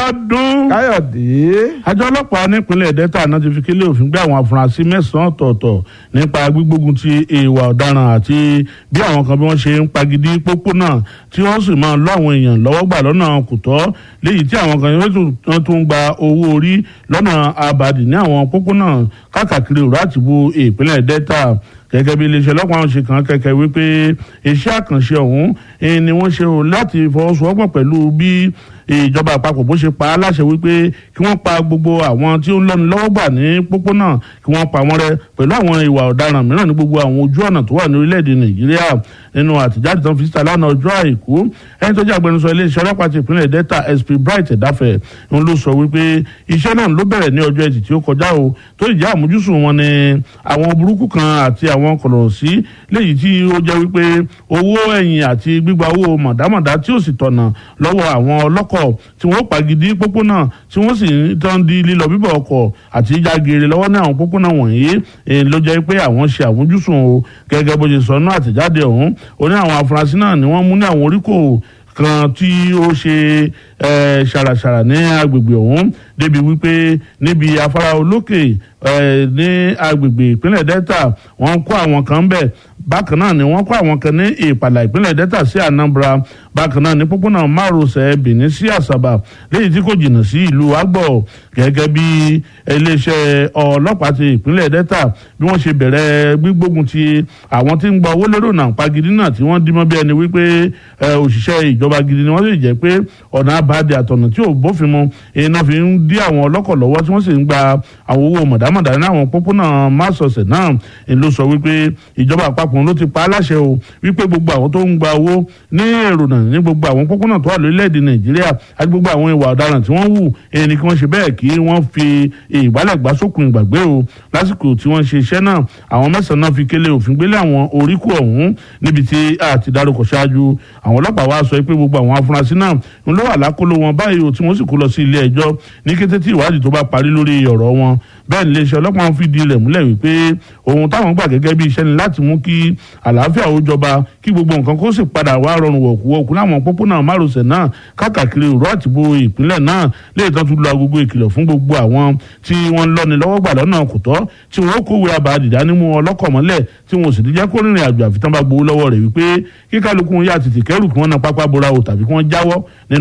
Abíọ́dún. káyọ̀dé. àjọ ọlọ́pàá nípínlẹ̀ delta náà ti fi kélé òfin gbé àwọn afurasí mẹ́sàn-án ọ̀tọ̀ọ̀tọ̀ nípa gbígbógun ti ìwà ọ̀daràn àti bí àwọn kan bí wọ́n ṣe ń pagidi pópónà tí wọ́n sì máa lọ àwọn èèyàn lọ́wọ́ gbà lọ́nà kò tọ́ léyìí tí àwọn kan yóò tún gba owó orí lọ́nà abàdì ní àwọn pópónà káàkiri òrò àtìbú ìpínlẹ̀ delta gẹ́gẹ́ bí iléeṣẹ́ ọlọ́pàá ṣe kàn kẹ́kẹ́ wípé iṣẹ́ àkànṣe ọ̀hún ni wọ́n ṣe o láti fọwọ́sowọ́pọ̀ pẹ̀lú bí ìjọba àpapọ̀ bó ṣe pa á láṣẹ wípé kí wọ́n pa gbogbo àwọn tí ó ń lọ́ni lọ́wọ́ gbà ní pópónà kí wọ́n pa wọ́n rẹ́ pẹ̀lú àwọn ìwà ọ̀daràn mìíràn ní gbogbo àwọn ojú ọ̀nà tó wà ní orílẹ̀-èdè nàìjíríà nínú àtijáde tán fi síta lánàá ọjọ́ àìkú ẹni tó jẹ́ agbẹnusọ iléeṣẹ́ ọlọ́pàá ti ìpínlẹ̀ delta sp bright ẹ̀dáfẹ́ ń ló sọ wípé iṣẹ́ náà ló bẹ̀rẹ̀ ní ọjọ́ ẹtì tí ó kọjá o tó ìjà àmójúsùn wọn ni àwọn burúkú kan àti àwọn kọ̀lọ̀ sí léyìí tí ó jẹ́ wípé owó ẹ̀yìn àti gbígba owó mọ̀dámọ̀dá tí ó sì tọ̀nà lọ́wọ́ àwọn ọlọ́kọ̀ tí wọ́n pàgídí pópónà tí wọ́n sì ń tán di lílọ bíbọ̀ ọkọ̀ àti ìjágeere lọ́wọ́ ní àwọn pópónà wọ̀nyí ló jẹ́ pé àwọn ṣe àmójúsùn o gẹ́gẹ́ bó ṣe sọ náà àtẹ̀jáde ọ̀hún ó ní àwọn afurasí náà ni wọ́n mú ní àwọn oríkò kan tí ó ṣe ṣàràṣàrà ní agbègbè ọ̀hún débi wípé níbi afárá olókè ní agbègbè ìpínlẹ̀ delta wọ́n kó àwọn kan bẹ̀ bákan náà ni wọ́n kó àwọn kan ní ìpàlà ìpínlẹ̀ delta sí anambra bákan náà ní pópónà márosẹ̀ benin sí àsàbà léyìí tí kò jìnnà sí ìlú agbọ̀ gẹ́gẹ́ bí iléeṣẹ́ ọlọ́pàá ti ìpínlẹ̀ delta bí wọ́n ṣe bẹ̀rẹ̀ gbígbógun ti àwọn tí ń gba owó lérò náà pagidi náà tí wọ́n dímọ́ bí ẹni wípé òṣìṣẹ́ ìjọba gidi ni wọ́n sì jẹ́ pé ọ̀nà àbáde àtọ̀nà tí ò bófin mu iná fi ń dí àwọn ọlọ́kọ̀ lọ́wọ́ tí wọ́n sì ń gba àwọn owó mọ̀dámọ̀dá ní àwọn pópónà másọ̀sẹ̀ náà ló sọ wípé ìjọba àpapọ̀ ló ti pa á láṣẹ o wípé gbogbo àwọn tó ń gba owó ní èrònà ní gbogbo àwọn pópónà tó wà lórílẹ̀‐èdè nàìjíríà àti gbogbo àwọn ìwà ọ̀daràn tí wọ́n wù ẹni kí wọ́n ṣe bẹ́ẹ̀ kí wọ́n fi ìgbálẹ̀ gbá sókun ìgbàgbé o lásìkò tí wọ́n ṣe iṣẹ́ náà àwọn mẹ́sàn-án náà fi kélé òfin gbélé àwọn oríkù ọ̀hún níbi tí a ti dárúkọ ṣáájú àwọn ọlọ́pàá wa sọ pé gbogbo àwọn afurasí náà ń lọ wà lákòlò wọn báyìí o tí wọ́n sì kó lọ sí ilé ẹjọ́ ní kété tí ìwádìí tó bá parí lórí ọ̀rọ̀ wọn bẹ́ẹ̀ ni iléeṣẹ́ ọlọ́pàá ń fìdí rẹ̀ múlẹ̀ wípé ohun táwọn gbà gẹ́gẹ́ bí iṣẹ́ ni láti mú kí àlàáfíà ó jọba kí gbogbo nǹkan kó sì padà wá rọrùn wọ̀kúwọ̀kú láwọn pópónà márosẹ̀ náà káàkiri òró àtìbó ìpínlẹ̀ náà lè tán tún lo agogo ìkìlọ̀ fún gbogbo àwọn tí wọ́n ń lọ́ni lọ́wọ́ gbà lọ́nà kò tọ́ tí wọ́n kówé abàdì dánimú ọlọ́kọ̀ mọ́lẹ̀ tí wọ́n sì ti jẹ́ kó rìnrìn àjò àfitán bá gbowó lọ́wọ́ rẹ̀ wípé kíkálukú yá tètè kẹ́rù kí wọ́n na pápá bora o tàbí kí wọ́n jáwọ́ nínú